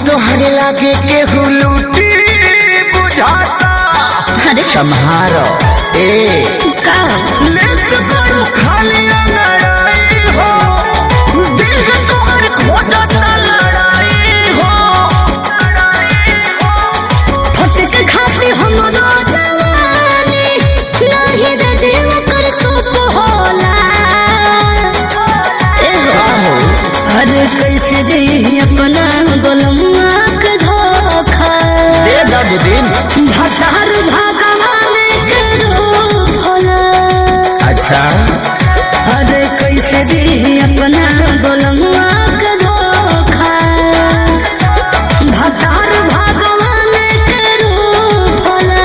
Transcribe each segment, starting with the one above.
तोहरे लागे केहू लूटी बुझाता अरे सम्हारो ए का लेट करू खाली लड़ाई हो दिल के तोहर खोजता लड़ाई हो फटक खाती हमरो जवानी नाही रे दिल कर सोप होला ए हो। आहो अरे कैसे दे अपना गोलमुआ के धोखा दे दर्द दिन भतार भगवान के रूप होला अच्छा अरे कैसे दे अपना गोलमुआ के धोखा भतार भगवान के रूप होला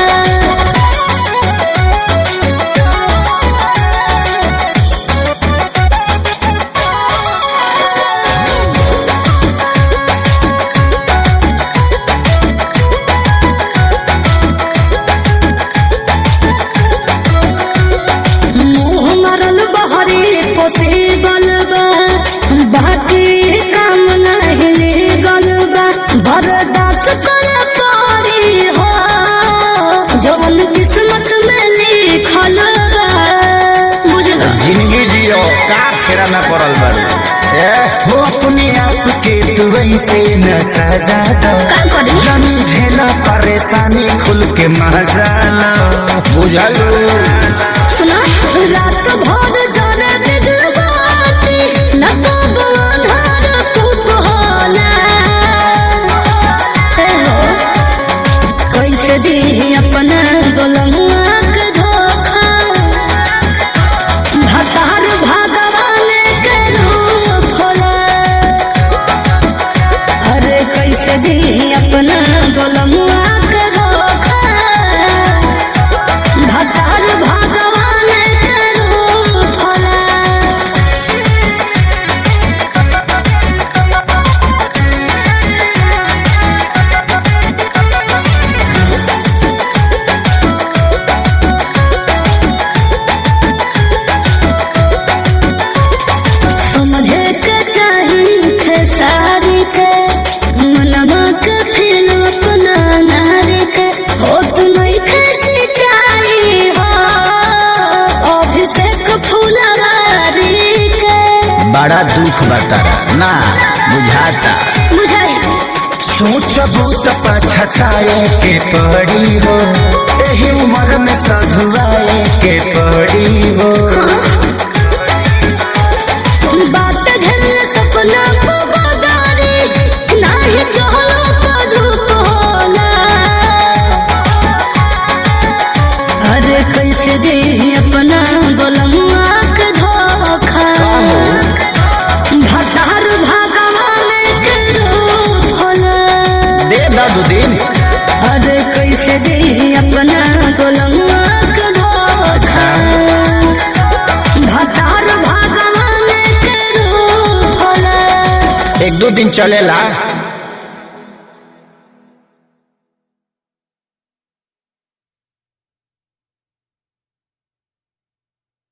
मुँह मरल बहरे पोसे बलबा बाकी काम नहीं लेगल बा बर्दाश्त कर पारी हो जवन किस्मत में लिखल बा बुझल जिंदगी जियो का फेरा में पड़ल बारू ए हो अपने आप के तू ऐसे न सजा दो का करी जानी झेला परेशानी खुल के मजा लो बुझलू सुना रात भर जाने बिजबाती न कब अंधार खूब होला हे हो कैसे दी अपना गोलमुआ के धोखा भतार भगवान के रूप होला अरे कैसे दी अपना गोलमुआ के धोखा भतार भगवान के रूप होला समझे के चाही खेसारी के मनवा के फिर अपना नारी के हो तुम्हें कैसे चाही हो अभिषेक फुलवारी के बड़ा दुख बतारा ना बुझाता बुझाई सोचबू तो पछताए के पड़ी हो एही उम्र में सधुआए के पड़ी हो बात घर सपना को बगारी नाही चहलो तो धूप होला अरे कैसे दे अपना गोलमुआ के धोखा भतार भगवान के रूप होला दे दू दिन अरे कैसे दे अपना गोलमुआ के धोखा भतार भगवान के रूप होला एक दो दिन चलेला